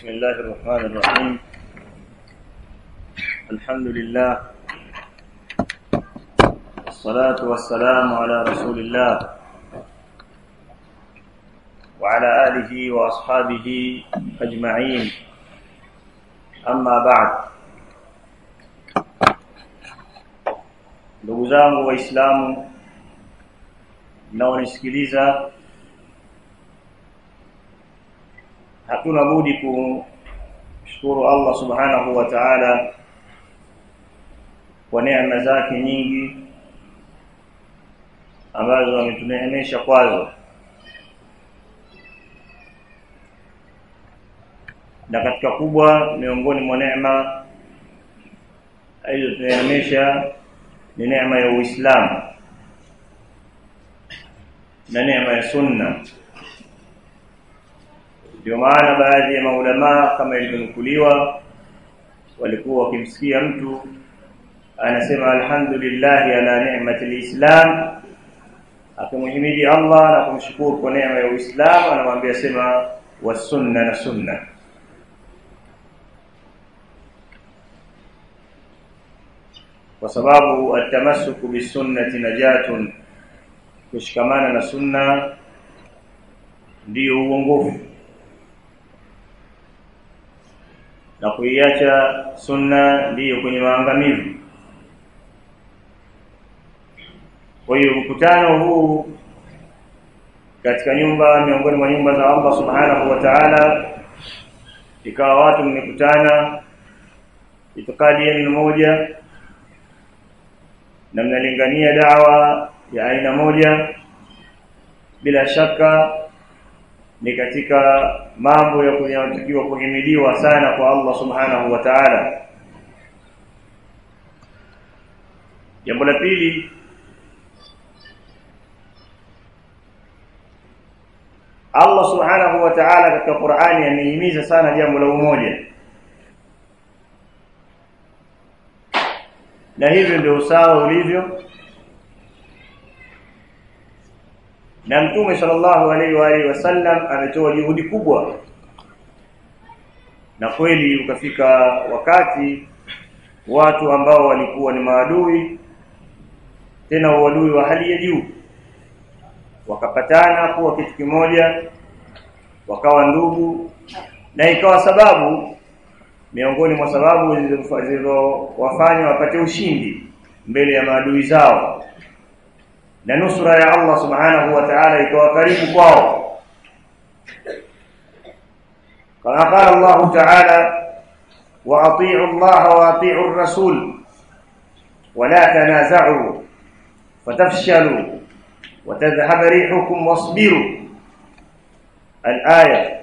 بسم الله الرحمن الرحيم الحمد لله والصلاة والسلام على رسول الله وعلى آله وأصحابه أجمعين أما بعد ndugu zangu waislamu mnaonisikiliza hatuna budi kumshukuru Allah subhanahu wa ta'ala kwa neema zake nyingi ambazo ametuneemesha kwazo na katika kubwa miongoni mwa neema alizotuneemesha ni neema ya Uislamu na neema ya sunna ndio maana baadhi ya maulamaa kama ilivyonukuliwa walikuwa wakimsikia mtu anasema alhamdulillah ala ni'mati alislam akimhimidi Allah na kumshukuru kwa neema ya Uislamu anamwambia sema wasunna na sunna kwa sababu atamassuku bisunnati najatun kushikamana na sunna ndiyo uongofu na kuiacha sunna ndiyo kwenye maangamivu kwa hiyo mkutano huu katika nyumba miongoni mwa nyumba za Allah subhanahu wa ta'ala ikawa watu mmekutana itikadi yenu moja na mnalingania dawa ya aina moja bila shaka ni katika mambo ya kunyatakiwa kuhimidiwa sana kwa Allah subhanahu wa ta'ala jambo la pili Allah subhanahu wa ta'ala katika Qur'ani amehimiza sana jambo la umoja na hivyo ndio usawa ulivyo na mtume sallallahu alaihi wa alihi wasallam ametoa juhudi kubwa na kweli ukafika wakati watu ambao walikuwa ni maadui tena uadui wa hali ya juu wakapatana kuwa kitu kimoja wakawa ndugu na ikawa sababu miongoni mwa sababu zilizowafanya wapate ushindi mbele ya maadui zao na nusura ya Allah subhanahu wa ta'ala ikawa karibu kwao kama qala Allah ta'ala wa ati'u Allah wa ati'u ar-rasul wa la tanaza'u fatafshalu wa tadhhab rihukum wasbiru al-aya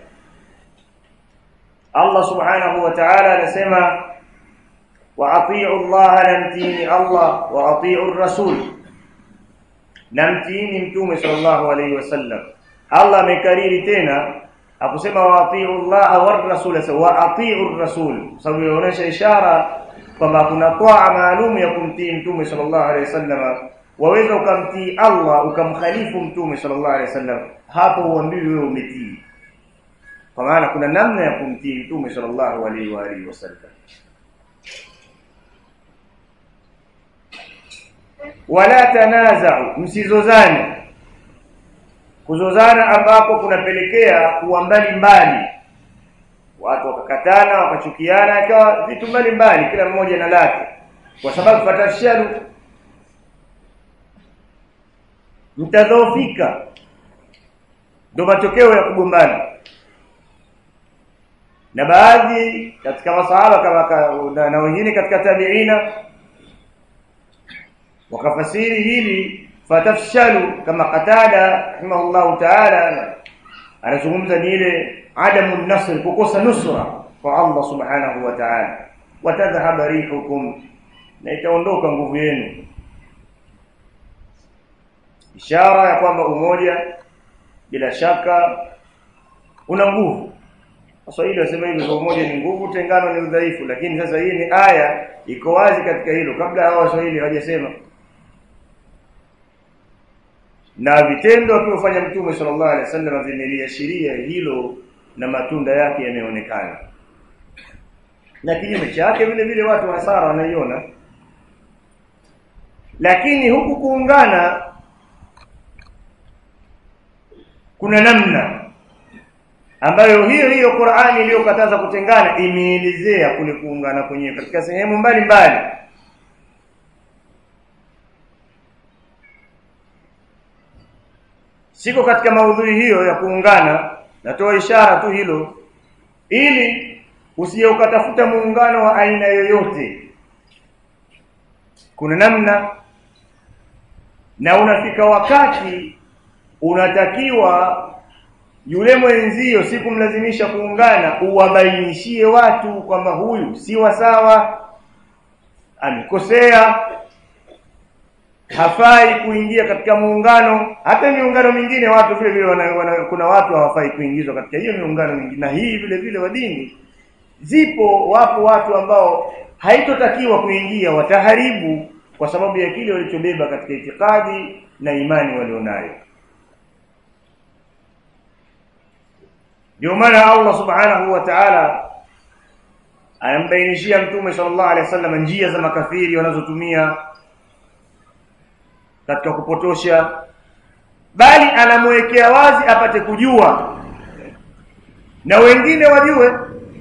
Allah subhanahu wa ta'ala anasema wa ati'u Allah namtini Allah wa ati'u ar-rasul namtini mtume sallallahu alayhi wasallam Allah amekariri tena akusema wa ati'u Allah war rasul wa ati'u ar-rasul sababu inaonyesha ishara kwamba kuna toa maalum ya kumtii mtume sallallahu alayhi wasallam waweza ukamtii Allah ukamkhalifu mtume sallallahu alayhi wasallam hapo uambiwi wewe umetii kwa maana kuna namna ya kumtii mtume sallallahu alayhi wa alihi wasallam wala tanaza'u msizozane kuzozana ambako kunapelekea kuwa mbali mbali watu wakakatana wakachukiana ikawa vitu mbali mbali kila mmoja na lake kwa sababu fatafshalu mtadhoofika ndio matokeo ya kugombana na baadhi katika masahaba kama na, na wengine katika tabiina wakafasiri hili fatafshalu kama qatada rahimahullah ta'ala anazungumza ni ile adamu nasr kukosa nusra kwa Allah subhanahu wa ta'ala watadhhab rihukum na itaondoka nguvu yenu ishara ya kwamba umoja bila shaka una nguvu Waswahili wasema hivi kwa umoja ni nguvu tengano ni udhaifu lakini sasa hii ni aya iko wazi katika hilo kabla hao Waswahili hawajasema na vitendo alivyofanya mtume sallallahu alaihi wasallam vimeliashiria hilo na matunda yake yameonekana na kinyume chake vile vile watu wa hasara wanaiona lakini huku kuungana kuna namna ambayo hiyo hiyo Qur'ani iliyokataza kutengana imeelezea kule kuungana kwenyewe katika sehemu mbalimbali siko katika maudhui hiyo ya kuungana natoa ishara tu hilo ili usije ukatafuta muungano wa aina yoyote kuna namna na unafika wakati unatakiwa yule mwenzio si kumlazimisha kuungana uwabainishie watu kwamba huyu si wa sawa amekosea hafai kuingia katika muungano hata miungano mingine watu vile vile wana, wana, kuna watu hawafai kuingizwa katika hiyo miungano mingine na hii vile vile wa dini zipo wapo watu ambao haitotakiwa kuingia wataharibu kwa sababu ya kile walichobeba katika itikadi na imani walionayo ndio maana Allah subhanahu wa ta'ala anambainishia mtume sallallahu alaihi wasallam njia za makafiri wanazotumia katika kupotosha bali anamwekea wazi apate kujua na wengine wajue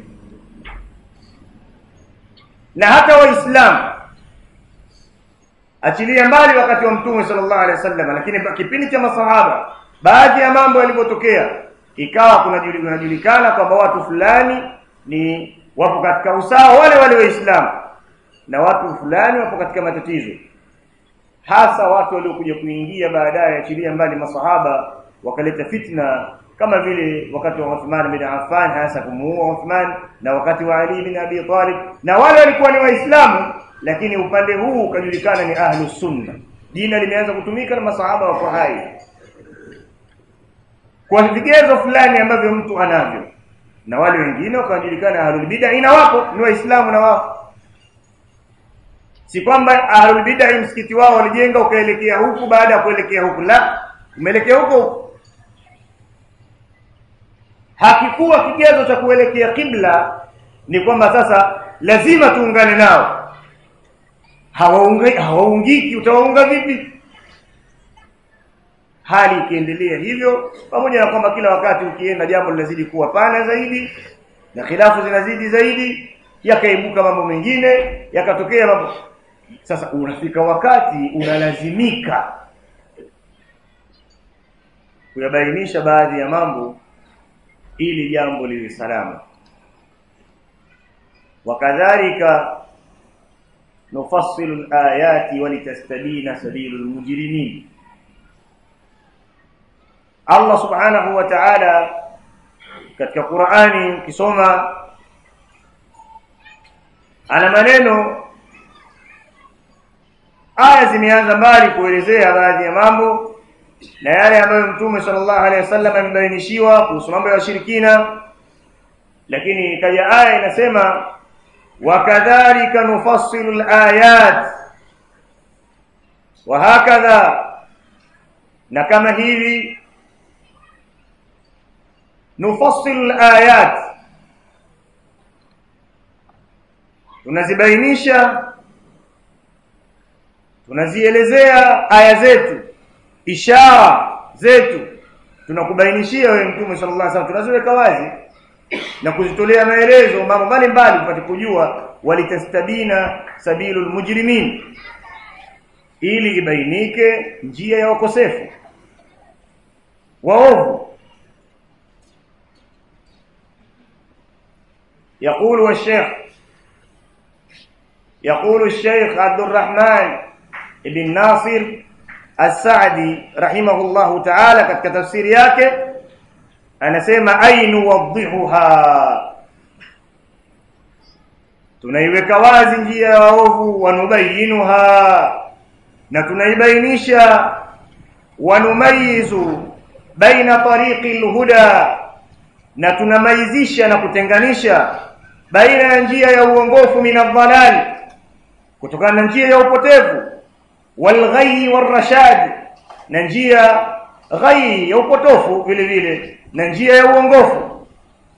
na hata waislamu achilia mbali wakati wa mtume sallallahu alaihi wasallam lakini kipindi cha masahaba baadhi ya mambo yalipotokea ikawa kunajulikana kwamba watu fulani ni wapo katika usawa wale wale waislamu na watu fulani wapo katika matatizo hasa watu waliokuja kuingia baadaye achilia mbali masahaba wakaleta fitna kama vile wakati wa Uthman bin Affan hasa kumuua Uthman na wakati wa Ali bin Abi Talib na wale walikuwa ni waislamu lakini upande huu ukajulikana ni ahlu sunna jina limeanza kutumika na masahaba wako hai kwa vigezo fulani ambavyo mtu anavyo na wale wengine wakajulikana ahlul bid'ah ina wapo ni waislamu na wapo si kwamba ahlul bid'ah msikiti wao walijenga ukaelekea huku baada ya kuelekea huku la umeelekea huku hakikuwa kigezo cha kuelekea kibla ni kwamba sasa lazima tuungane nao hawaungiki hawaungiki utawaunga vipi hali ikiendelea hivyo pamoja na kwamba kila wakati ukienda jambo linazidi kuwa pana zaidi na khilafu zinazidi zaidi yakaibuka mambo mengine yakatokea mambo sasa unafika wakati unalazimika kuyabainisha baadhi ya mambo ili jambo liwe salama wakadhalika nufassilu alayati walitastabina sabilul mujrimin Allah subhanahu wa ta'ala katika Qur'ani ukisoma ana maneno aya zimeanza mbali kuelezea baadhi ya mambo na yale ambayo Mtume sallallahu alaihi wasallam amebainishiwa kuhusu mambo ya washirikina lakini ikaja aya inasema wakadhalika nufassilu alayat wa hakadha na kama hivi nufassilu alayat tunazibainisha tunazielezea aya zetu ishara zetu tunakubainishia wewe mtume sallallahu alaihi wasallam tunaziweka wazi na kuzitolea maelezo mambo mbalimbali upate kujua walitastabina sabilul mujrimin ili ibainike njia ya wakosefu waovu يقول الشيخ يقول الشيخ عبد الرحمن بن ناصر السعدي رحمه الله تعالى katika tafsiri yake anasema ainu wadhihuha tunaiweka wazi njia ya waovu wanubayinuha na tunaibainisha wanumayizu baina tariqi alhuda na tunamaizisha na kutenganisha baina ya njia ya uongofu min adhalal kutokana na njia ya upotevu walghayyi warashad na njia ghayyi ya upotofu vile vile na njia ya uongofu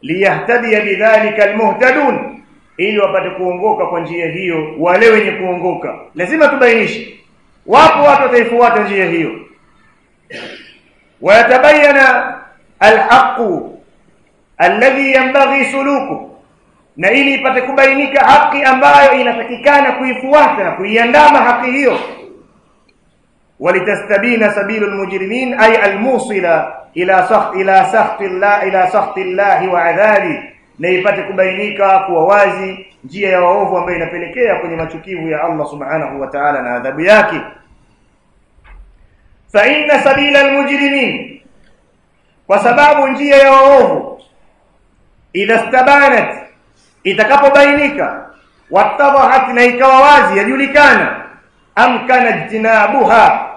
liyahtadiya bidhalika almuhtadun ili wapate kuongoka kwa njia hiyo wale wenye kuongoka lazima tubainishe wapo watu wataifuata njia hiyo wayatabayana alhaqu alladhi yanbaghi suluku na ili ipate kubainika haki ambayo inatakikana kuifuata na kuiandama haki hiyo walitastabina sabilu almujrimin ay almusila ila sakht ila sakht Allah ila sakht Allah wa adhabi na ipate kubainika kuwa wazi njia ya waovu ambayo inapelekea kwenye machukivu ya Allah subhanahu wa ta'ala na adhabu yake fa inna sabila almujrimin kwa sababu njia ya waovu idha stabanat itakapobainika watadhahat na ikawa wazi yajulikana amkana jinabuha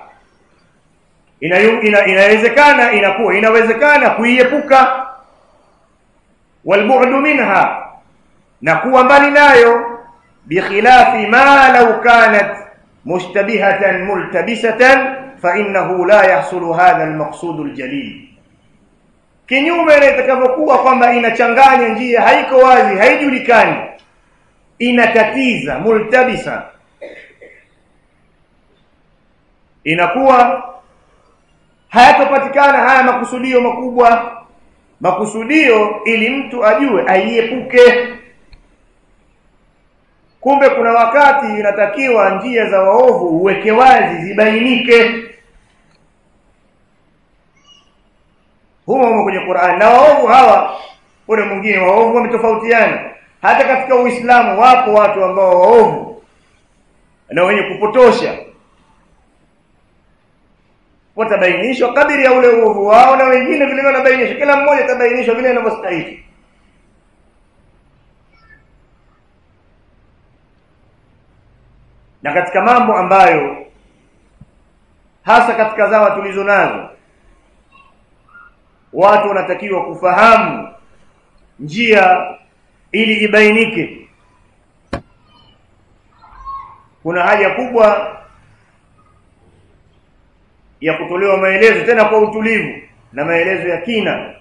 ina, inawezekana inakuwa inawezekana kuiepuka walbu'du minha na kuwa mbali nayo bikhilafi ma law kanat mushtabihatan multabisatan fa innahu la yahsulu hadha almaqsud aljalil kinyume na itakavyokuwa kwamba inachanganya njia haiko wazi haijulikani inatatiza multabisa inakuwa hayatopatikana haya makusudio makubwa makusudio ili mtu ajue aiepuke kumbe kuna wakati inatakiwa njia za waovu uweke wazi zibainike humo humo kwenye Qur'an na waovu hawa ule mwingine waovu wametofautiana hata katika Uislamu wapo watu ambao waovu na wenye kupotosha watabainishwa kadiri ya ule uovu wao na wengine vile wanabainishwa kila mmoja atabainishwa vile anavyostahili na katika mambo ambayo hasa katika zama tulizo nazo watu wanatakiwa kufahamu njia ili ibainike kuna haja kubwa ya kutolewa maelezo tena kwa utulivu na maelezo ya kina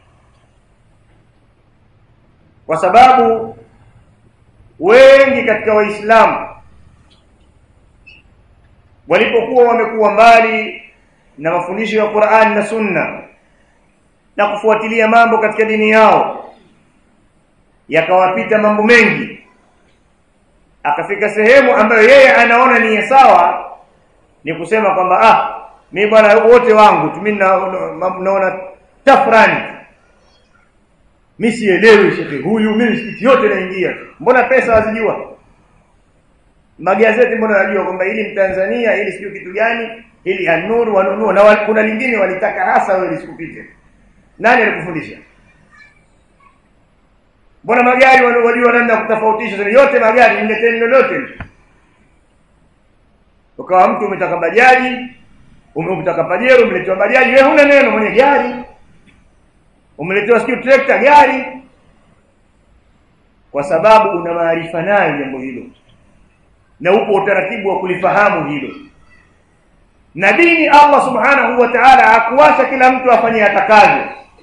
kwa sababu wengi katika waislamu walipokuwa wamekuwa mbali na mafundisho ya Qur'an na Sunna na kufuatilia mambo katika dini yao yakawapita mambo mengi akafika sehemu ambayo yeye anaona ni sawa ni kusema kwamba ah mimi bwana wote wangu tu mimi naona tafrani mimi sielewi shekhi huyu mimi msikiti yote naingia mbona pesa wazijua magazeti mbona najua kwamba ili mtanzania ili sio kitu gani ili anuru wanunua na kuna lingine walitaka hasa wewe lisikupite nani alikufundisha mbona magari wajua namna kutofautisha yote magari nileteni lolote ukawa mtu umetaka bajaji umetaka pajero umeletewa bajaji wewe huna neno mwenye gari umeletewa sio trekta gari kwa sababu una maarifa nayo jambo hilo na upo utaratibu wa kulifahamu hilo na dini Allah subhanahu wa ta'ala hakuacha kila mtu afanye atakavyo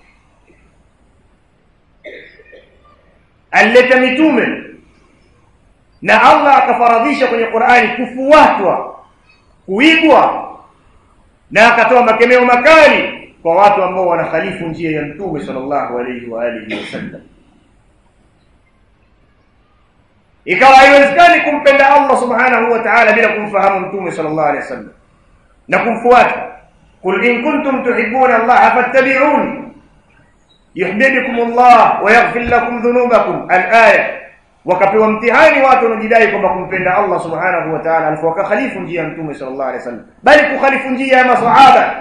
alileta mitume na Allah akafaradhisha kwenye Qur'ani kufuatwa kuigwa na akatoa makemeo makali kwa watu ambao wanakhalifu njia ya mtume sallallahu alayhi wa alihi wasallam ikawa haiwezekani kumpenda Allah subhanahu wa ta'ala bila kumfahamu mtume sallallahu alayhi wasallam na kumfuata qul in kuntum tuhibbuna Allah fattabi'uni yuhibbukum Allah wa yaghfir lakum dhunubakum al-aya wakapewa mtihani watu wanajidai kwamba kumpenda Allah subhanahu wa ta'ala alafu wakakhalifu njia ya mtume sallallahu alayhi wasallam bali kukhalifu njia ya maswahaba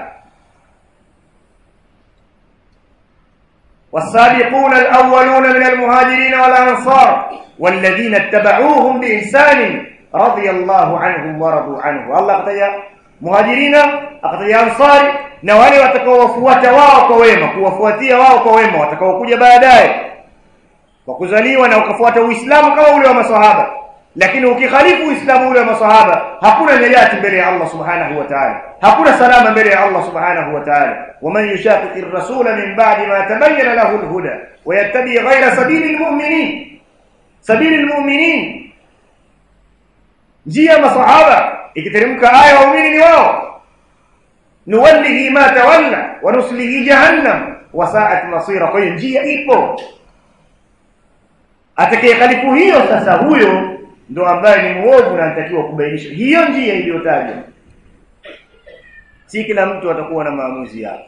والسابقون الأولون من المهاجرين والأنصار والذين اتبعوهم بإحسان رضي الله عنهم ورضوا عنه الله قتيا مهاجرين أقتيا أنصار na wale watakaowafuata wao kwa wema kuwafuatia wao kwa wema watakaokuja baadaye kwa kuzaliwa na ukafuata Uislamu kama ule wa maswahaba lakini ukikhalifu uislamu ule wa masahaba hakuna najati mbele ya Allah subhanahu wa ta'ala hakuna salama mbele ya Allah subhanahu wa ta'ala waman yushaqiqi ar-rasula min ba'di ma tabayyana lahu al-huda wa yattabi ghayra sabili al-mu'minin sabili al-mu'minin njia masahaba ikiteremka aya waumini ni wao nuwallihi ma tawalla wa nuslihi jahannam wa sa'at masira kwa hiyo njia ipo atakaye khalifu hiyo sasa huyo ndo ambaye ni muovu na anatakiwa kubainisha hiyo njia iliyotajwa si kila mtu atakuwa na maamuzi yake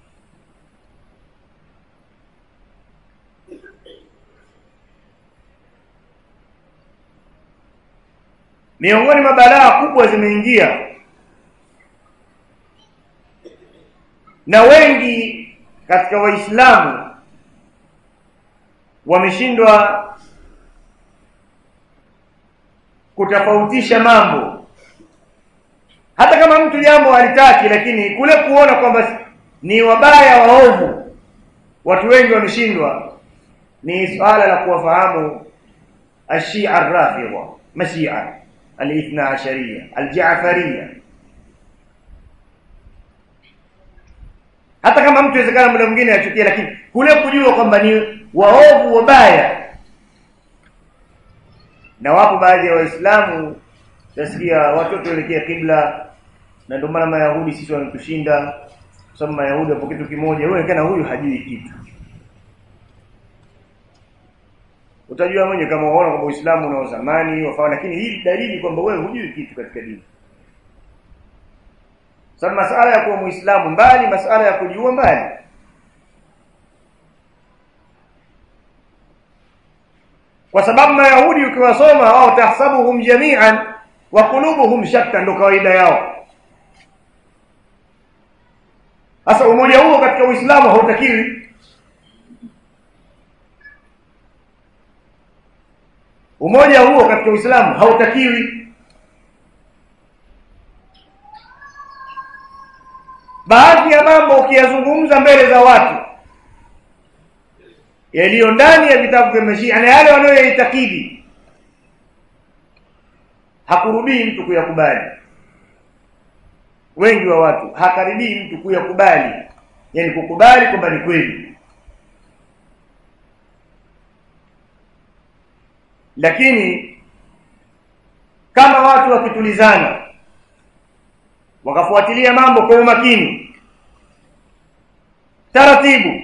miongoni mwa balaa kubwa zimeingia na wengi katika waislamu wameshindwa kutofautisha mambo hata kama mtu jambo halitaki lakini kule kuona kwamba ni wabaya waovu watu wengi wameshindwa ni swala la kuwafahamu ashia arrafidha mashia alithna asharia aljafaria hata kama mtu inawezekana muda mwingine achukia lakini kule kujua kwamba ni waovu wabaya na wapo baadhi ya waislamu tasikia watoto elekea kibla na ndio maana mayahudi sisi wametushinda kwa sababu mayahudi wapo kitu kimoja wewe kana huyu hajui kitu utajua mwenye kama unaona kwamba uislamu una zamani wafaa lakini hii dalili kwamba wewe hujui kitu katika dini sababu masala ya kuwa muislamu mbali masala ya kujua mbali kwa sababu mayahudi ukiwasoma wao tahsabuhum jami'an wa qulubuhum shatta ndo kawaida yao sasa umoja huo katika uislamu hautakiwi umoja huo katika uislamu hautakiwi baadhi ya mambo ukiyazungumza mbele za watu yaliyo ndani ya vitabu vya mashia na yale wanayoyaitakidi hakurudii mtu kuyakubali wengi wa watu hakaribii mtu kuyakubali yani kukubali kwamba ni kweli lakini kama watu wakitulizana wakafuatilia mambo kwa umakini taratibu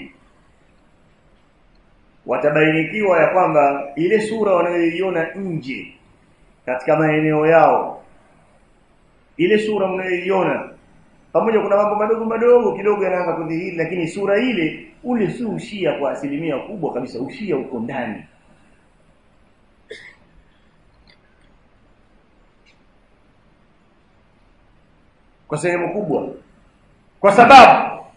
watabainikiwa ya kwamba ile sura wanayoiona nje katika maeneo yao ile sura mnayoiona pamoja kuna mambo madogo madogo kidogo yanaanza kudhihiri lakini sura ile ule si ushia kwa asilimia kubwa kabisa ushia uko ndani kwa sehemu kubwa kwa sababu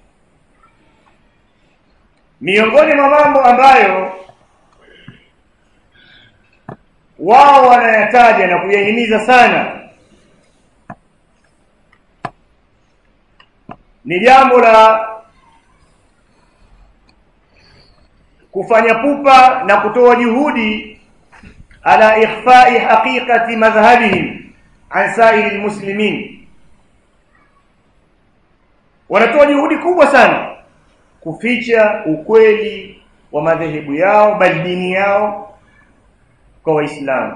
miongoni mwa mambo ambayo wao wanayataja na kuyahimiza sana ni jambo la kufanya pupa na kutoa juhudi ala ikhfa'i haqiqati madhhabihim an sa'iri almuslimin wanatoa juhudi kubwa sana kuficha ukweli wa madhehebu yao bali dini yao kwa waislamu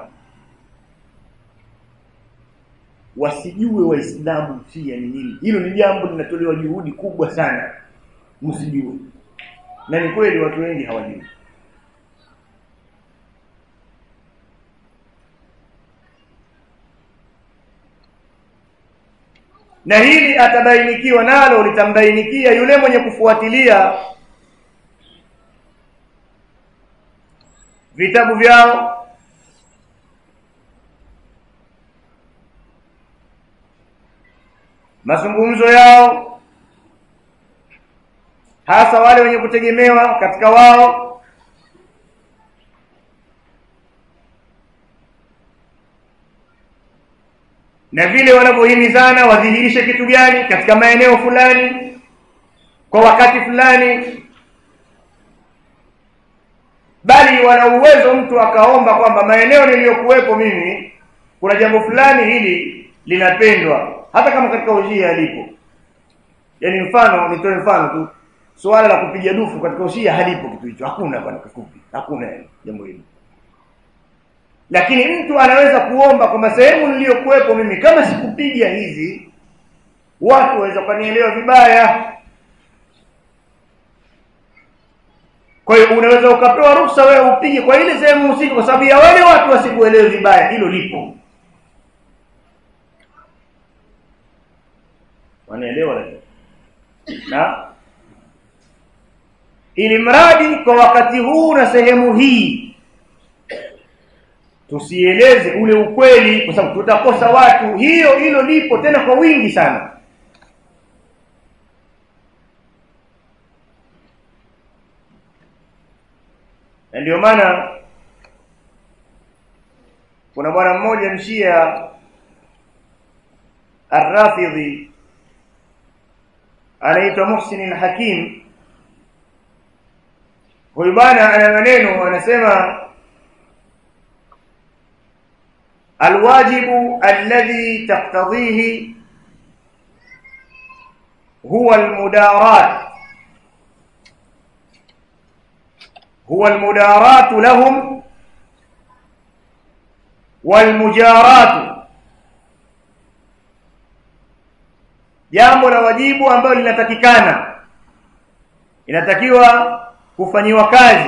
wasijue waislamu pia ni nini hilo ni jambo linatolewa juhudi kubwa sana msijue na ni kweli watu wengi hawajui na hili atabainikiwa nalo litambainikia yule mwenye kufuatilia vitabu vyao mazungumzo yao hasa wale wenye kutegemewa katika wao na vile wanavyohimizana wadhihirishe kitu gani katika maeneo fulani kwa wakati fulani bali wana uwezo mtu akaomba kwamba maeneo niliyokuwepo mimi kuna jambo fulani hili linapendwa hata kama katika ushia halipo yaani mfano nitoe mfano tu suala la kupiga dufu katika ushia halipo kitu hicho hakuna bwana kifupi hakuna jambo hilo lakini mtu anaweza kuomba kwamba sehemu niliyokuwepo mimi kama sikupiga hizi watu waweza kunielewa vibaya kwa hiyo unaweza ukapewa ruhusa wewe upige kwa ile sehemu husika kwa sababu ya wale watu wasikuelewe vibaya hilo lipo wanaelewa lakini na ili mradi kwa wakati huu na sehemu hii tusieleze ule ukweli kwa sababu tutakosa watu hiyo hilo lipo tena kwa wingi sana na ndio maana kuna bwana mmoja mshia Ar-Rafidhi anaitwa Muhsin al-Hakim huyu bwana ana maneno anasema الواجب الذي تقتضيه هو المداراة هو المداراة لهم والمجاراة jambo la wajibu ambalo linatakikana inatakiwa kufanyiwa kazi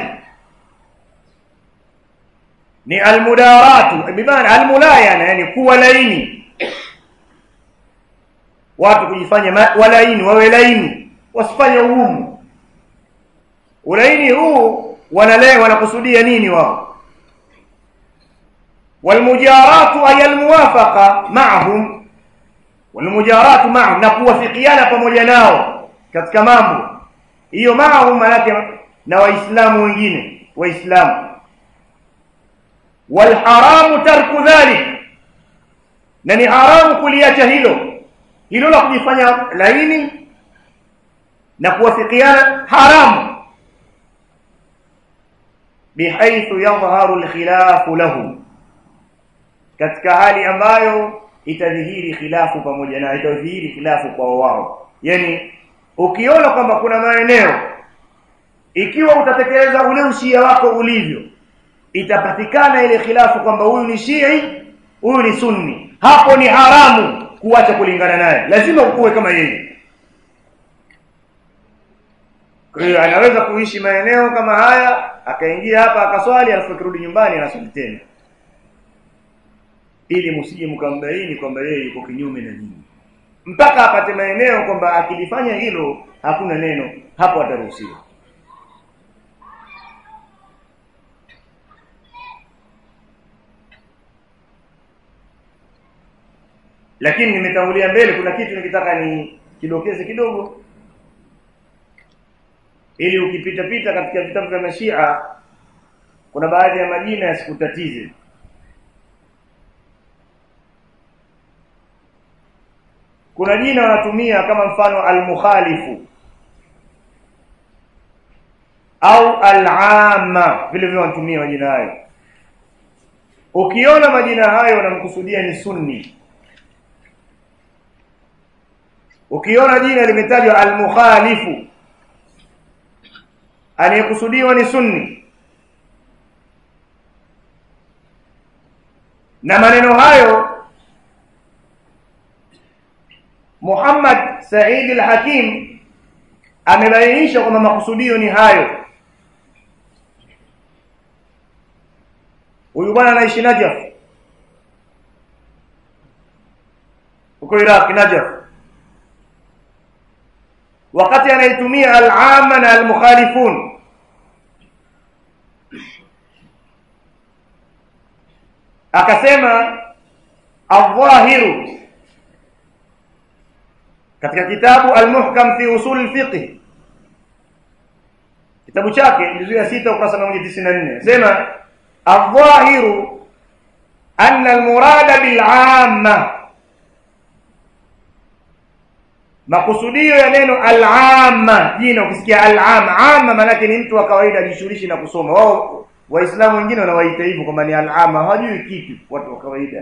ni almudaratu bimaana almulayana yani kuwa laini watu kujifanya walaini wawe laini wasifanye ugumu ulaini huu wanale wanakusudia nini wao walmujaratu ay almuwafaqa ma'ahum walmujaratu ma'ahum na kuwafikiana pamoja nao katika mambo hiyo ma'ahum maana na waislamu wengine waislamu walharamu tarku dhalik na ni haramu kuliacha hilo hilo la kujifanya laini na kuwafikiana haramu bihaithu yadhharu alkhilafu lahum katika hali ambayo itadhihiri khilafu pamoja na itadhihiri khilafu kwa wao yani ukiona kwamba kuna maeneo ikiwa utatekeleza ule ushia wako ulivyo itapatikana ile khilafu kwamba huyu ni Shii huyu ni Sunni hapo ni haramu kuacha kulingana naye lazima ukuwe kama yeye kwa hiyo anaweza kuishi maeneo kama haya akaingia hapa akaswali alafu akirudi nyumbani anaswali tena ili msije mkambaini kwamba yeye yuko kinyume na nyinyi mpaka apate maeneo kwamba akilifanya hilo hakuna neno hapo ataruhusiwa lakini nimetangulia mbele kuna kitu nikitaka ni kidokeze kidogo ili ukipita pita katika vitabu vya mashia kuna baadhi ya majina yasikutatize kuna jina wanatumia kama mfano al-mukhalifu au al-amma vile vile wanatumia majina hayo ukiona majina hayo wanamkusudia ni sunni ukiona jina limetajwa al-mukhalifu anayekusudiwa ni sunni na maneno hayo Muhammad Said al-Hakim amebainisha kwamba makusudio ni hayo huyu bwana anaishi Najaf huko Iraq Najaf wakati anaitumia al-amma na al-mukhalifun akasema adh-dhahiru katika kitabu al-muhkam fi usul al-fiqh kitabu chake juzu ya 6 ukurasa 194 sema adh-dhahiru anna al-murada bil-amma makusudio ya neno al-amma jina ukisikia al-amma amma maana ni mtu wa kawaida ajishughulishi na kusoma wao waislamu wengine wanawaita hivyo kwamba ni al-amma hawajui kitu watu wa kawaida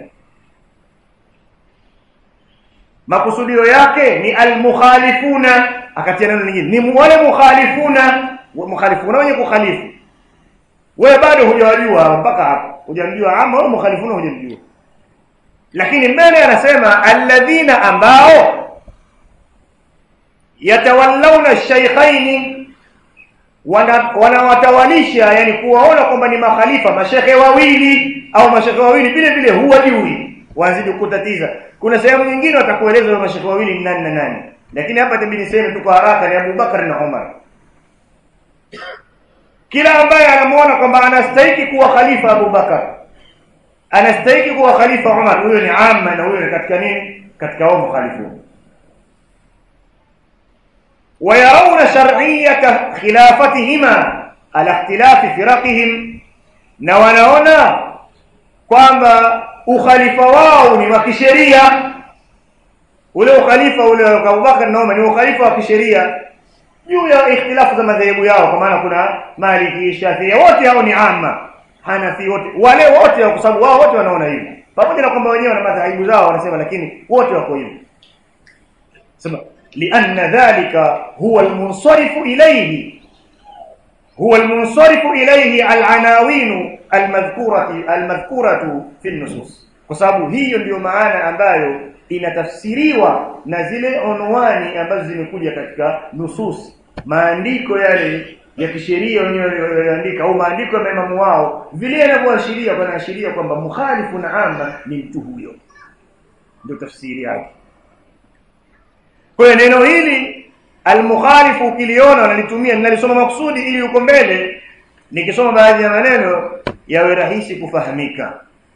makusudio yake ni al-mukhalifuna akatia neno lingine ni wale mukhalifuna mukhalifuna wenye kukhalifu wewe bado hujawajua mpaka hapo hujamjua ama wewe mukhalifuna hujamjua lakini mbele anasema alladhina ambao yatawallawna shaykhaini wanawatawalisha yani kuwaona kwamba ni makhalifa mashekhe wawili au mashekhe wawili vile vile huwajui wazidi kutatiza kuna sehemu nyingine watakueleza wale mashekhe wawili ni nani na nani lakini hapa tabidi niseme tu kwa haraka ni Abu Bakar na Umar kila ambaye anamuona kwamba anastahili kuwa khalifa Abu Bakar anastahili kuwa khalifa Umar huyo ni amma na huyo ni katika nini katika wao mukhalifun ويرون شرعية خلافتهما على اختلاف فرقهم na wanaona kwamba ukhalifa wao ni wa kisheria ule ukhalifa ule wa Abubakar na Umar ni ukhalifa wa kisheria juu ya ikhtilafu za madhehebu yao kwa maana kuna Maliki Shafi'i wote hao ni amma Hanafi wote wale wote kwa sababu wao wote wanaona hivyo pamoja na kwamba wenyewe wana madhehebu zao wanasema lakini wote wako hivyo sema لأن ذلك هو المنصرف إليه هو المنصرف إليه العناوين المذكورة المذكورة في النصوص kwa sababu hiyo ndiyo maana ambayo inatafsiriwa na zile onwani ambazo zimekuja katika nusus maandiko yale ya kisheria wenyewe walioandika au maandiko ya maimamu wao vile yanavyoashiria wanaashiria kwamba mukhalifu na amma ni mtu huyo ndio tafsiri yake kwa hiyo neno hili almukhalifu ukiliona wanalitumia ninalisoma makusudi ili uko mbele nikisoma baadhi ya maneno yawe rahisi kufahamika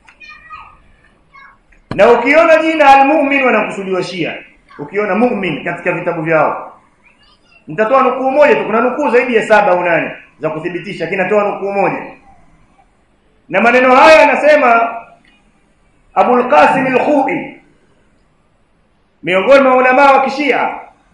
na ukiona jina almu'min wanakusudiwa shia ukiona mu'min katika vitabu vyao nitatoa nukuu moja tu kuna nukuu zaidi ya saba au nane za kuthibitisha kinatoa nukuu moja na maneno haya anasema Abul Qasim al-Khu'i miongoni mwa ulama wa kishia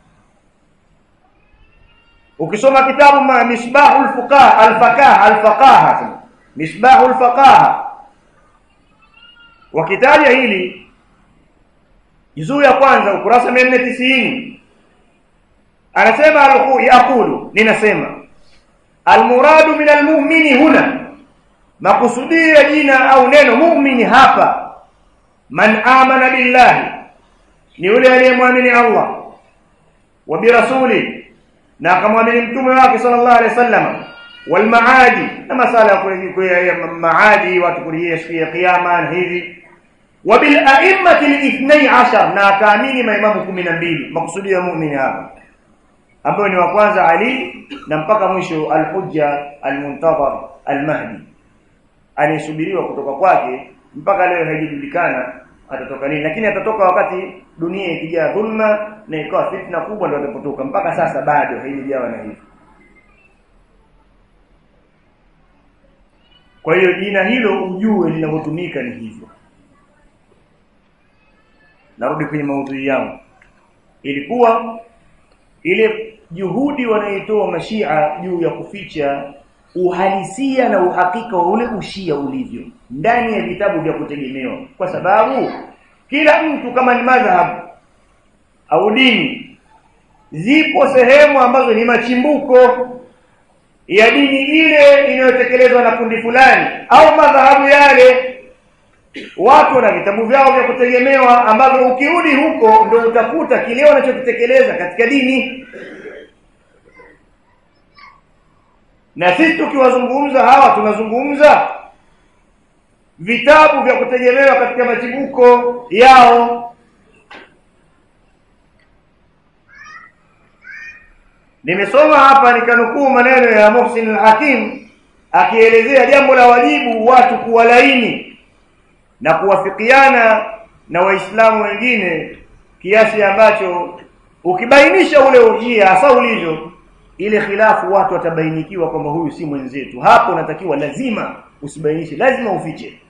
ukisoma kitabu ma misbahul fuqaha al-faqaha al-faqaha misbahul faqaha wakitaja hili juzuu ya kwanza ukurasa 490 anasema al-Khu'i aqulu ninasema al-muradu min al-mu'mini huna makusudia jina au neno mu'mini hapa man amana billahi ni yule aliyemwamini Allah wa birasuli na akamwamini mtume wake sallallahu alaihi wasallam wal maadi na masala ya maadi watu kulia siku ya kiyama hivi wa bil a'immati al-ithnay ashar na akaamini maimamu 12 makusudio ya muumini hapa ambao ni wa kwanza Ali na mpaka mwisho al-hujja al-muntazar al-mahdi anayesubiriwa kutoka kwake mpaka leo haijulikana atatoka nini lakini atatoka wakati dunia ikijaa dhulma na ikawa fitna kubwa ndio atapotoka mpaka sasa bado haijawa na hivyo kwa hiyo jina hilo ujue linavyotumika ni hivyo narudi kwenye maudhui yangu ilikuwa ile juhudi wanaitoa mashia juu ya kuficha uhalisia na uhakika wa ule ushia ulivyo ndani ya vitabu vya kutegemewa kwa sababu kila mtu kama ni madhhab au dini zipo sehemu ambazo ni machimbuko ya dini ile inayotekelezwa na kundi fulani au madhahabu yale watu na vitabu vyao vya kutegemewa ambavyo ukirudi huko ndio utakuta kile wanachokitekeleza katika dini na sisi tukiwazungumza hawa tunazungumza vitabu vya kutegemewa katika machimbuko yao nimesoma hapa nikanukuu maneno ya Muhsin al-Hakim akielezea jambo la wajibu watu kuwalaini na kuwafikiana na waislamu wengine kiasi ambacho ukibainisha ule ujia hasa ulivyo ile khilafu watu watabainikiwa kwamba huyu si mwenzetu hapo unatakiwa lazima usibainishe lazima ufiche